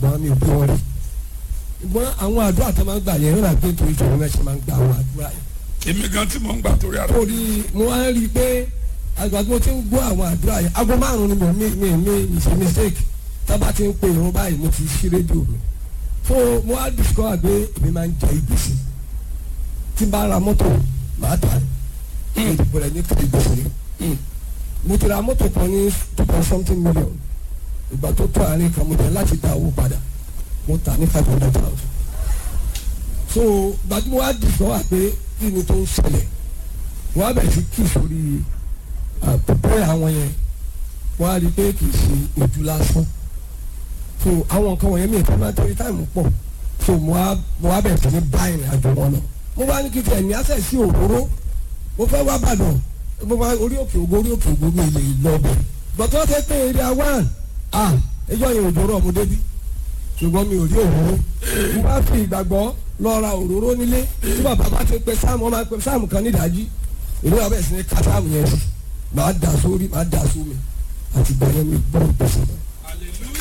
ṣùgbọ́n mi ò bí wọn rí ṣùgbọ́n àwọn àdúrà tó máa ń gbà yẹn rírà pé nítorí ìṣòro náà ṣe máa ń gba àwọn àdúrà yẹn èmi gan tí mò ń gbà torí ara torí mo wá ń rí i pé àgbà tí mo ti ń gbọ́ àwọn àdúrà yẹn aago márùn-ún ni mo mi mi mi mi ṣe mistake tábà ti ń pe ìrún báyìí mo ti ṣí rédíò mi so mo wá discover pé èmi máa ń jẹ ìgbésí tí n bá ra mọ́tò màá tà ní ìdìbò rẹ̀ ní kìlì gbèsè mo ti ra mọ́tò kan ní two point something million ìgbà tó tó àárín kan mo jẹ láti dá owó padà mo tà ní five hundred thousand so gbàtí mo wá discover pé kí ni tó ń ṣẹlẹ̀ wọ́n á bẹ̀rẹ̀ sí kí sórí pẹ̀pẹ́ àwọn yẹn wọ́n á rí i pé kì í ṣe ojú lásán so àwọn nǹkan wọ̀nyẹn mi ìfẹ́ máa torí táìmù pọ̀ so mo á mo á bẹ̀rẹ̀ sí ní bá ìrìn àjò wọn lọ mo bá ní kí tiẹ̀ ní àṣẹ sí òróró mo fẹ́ wá bàdàn mo bá orí òkè ògo orí òkè ògo mi lè lọ bẹ̀ gbọ̀tọ́ tẹ́ pé area one ah ẹjọ́ yẹn òjò rọ̀ mo débi ṣùgbọ́n mi ò rí òróró mo bá fi ìgbàgbọ́ lọ ra òróró nílé tí bàbá bá ti pe sáàmù ọmọ pe sáàmù kan nídàájí èmi wà bẹ́ẹ̀ sí ní ká sáàmù yẹn sí màá dà sórí màá dà sómi àti bẹ̀rẹ̀ mi gbọ́ ìpèsè náà.